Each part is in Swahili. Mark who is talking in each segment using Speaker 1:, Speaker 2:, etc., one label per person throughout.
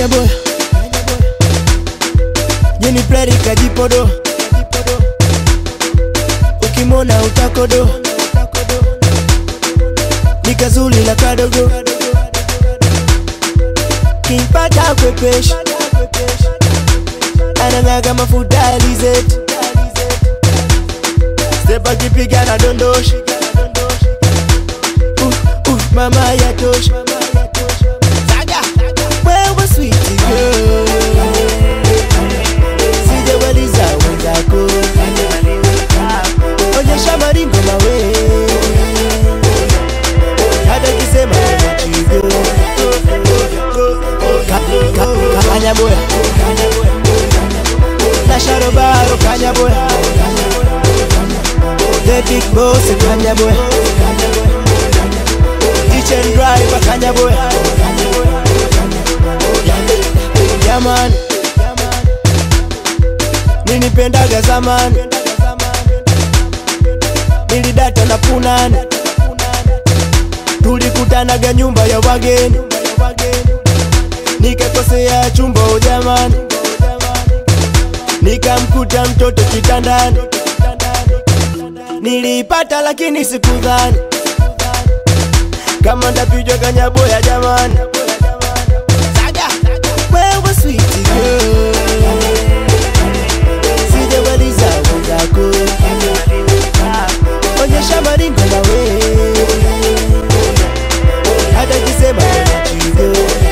Speaker 1: kanya boy Jeni plari kajipodo Ukimona utakodo Nikazuli la kadogo Kimpata kwepesh Anang'aga mafuta alizeti Step akipiga na dondoshi uh, uh, mama yatosha Zaga wewe sweet girl sijawaliza wenzako onyesha maringo mawe hata kisema chigo kanyaboya na sharobaro kanyaboya the big boss kanyaboya Teach and driver kanyaboya Yaman Nilipendaga zamani Nilidata na punani Tulikutanaga nyumba ya wageni Nikakosea chumba ujamani Nikamkuta mtoto kitandani Nilipata lakini sikudhani Kama ndapijwa kanyaboya jamani Saga wewe sweet girl Sijawaliza wenzako Onyesha maringo nawe Hata kisema chigo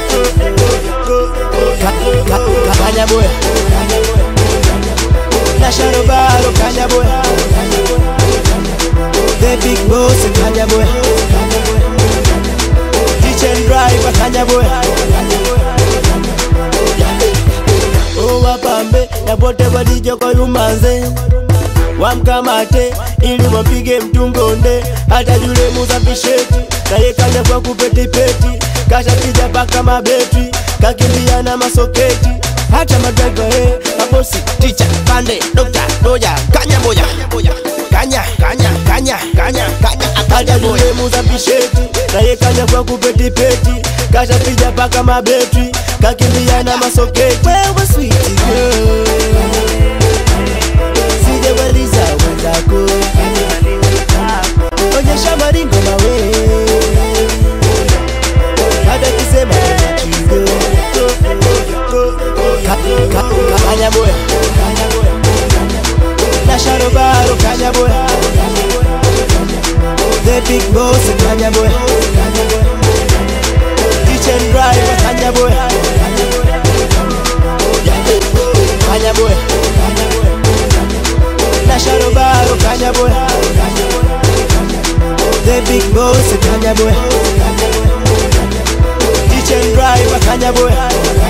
Speaker 1: Kanyaboya Na sharobaro kanyaboya The big boss kanyaboya Teach and driver kanyaboya owapambe na pote walijoko yumanze wamkamate ili wampige mtungonde hata yule muzapisheti naye kanya kwa kupetipeti kashapija paka mabetri kakimbia na masoketi hata madraiva he mabosi ticha pande dokta doja kanya boja kanya kanya kanya kanya kanya hata yule muzapisheti naye kanya kwa kupetipeti kashapija paka mabetri kakimbia na masoketi wewe sweet girl sijawaliza wenzako onyesha maringo mawe hata kisema chigo kanyaboya na sharobaro kanyaboya the big boss kanyaboya teach and driver kanyaboya kanyaboya na sharobaro kanyaboya the big boss kanyaboya teach and driver kanyaboya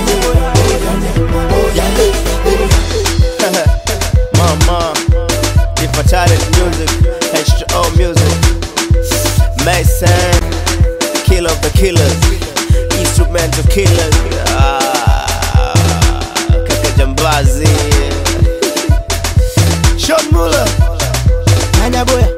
Speaker 2: Mama, if I talent music, H2O music, Mason, kill of the killers, instrumental killers, ah, Kaka Jambazi, Sean Muller,
Speaker 1: kanyaboya